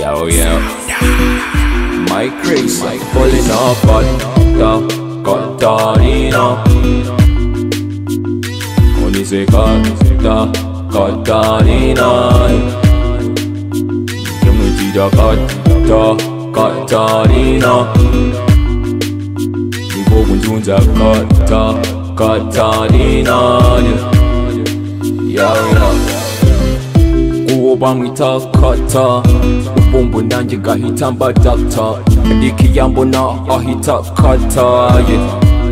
Oh yeah. My crazy, my pulling up, cotta, cottarina. Ogni sei cotta, cottarina. Chiamo il tita, cotta, cottarina. Mi può congiungere cotta, cottarina. Yeah, yeah. uwo bamwita kata ubumbu nanjye gahita mba data ariko iyo ambona ahita kata ye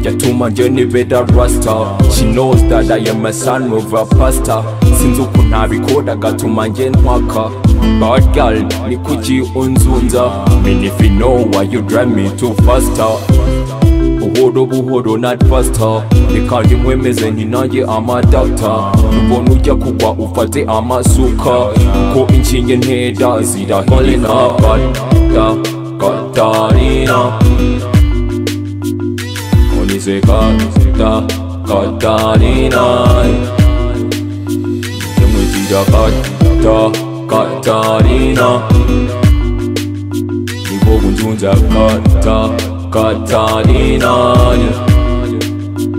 yatuma njye nibera rasta she knows that I am a son of a pastor sinzi uko ntabikora gatuma njye ntwaka bad girl ni kuki unzunza mean if you know why you drive me too faster buhoro buhoro not faster reka ntimwemeze nti nanjye amadata ubona ujya kugwa ufate amasuka kuko inshinge ntera zirahirina bata katarina onize kata katarina ntimwigira kata katarina Niko kunjunja kata Katarina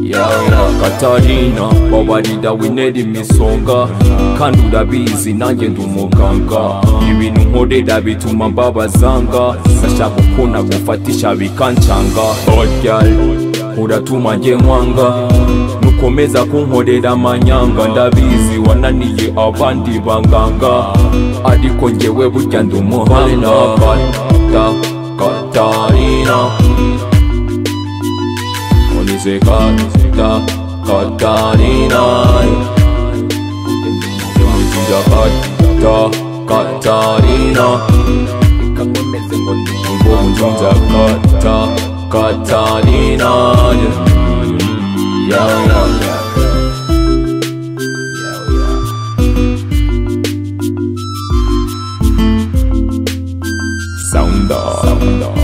yeah, Katarina babarira winera imisonga kandi urabizi nanjye ndi umuganga ibintu nkorera bituma mbabazanga nashaka uko nagufatisha bikancanga Oryal uratuma njye nkwanga nukomeza kunkorera amanyanga ndabizi wananiye abandi banganga ariko njyewe burya ndi umuhanga Kata- Katarina Onize kata Katarina Onize kata Katarina Mbonjunza kata Katarina Yeah, yeah, yeah. Yeah, yeah. Sound off.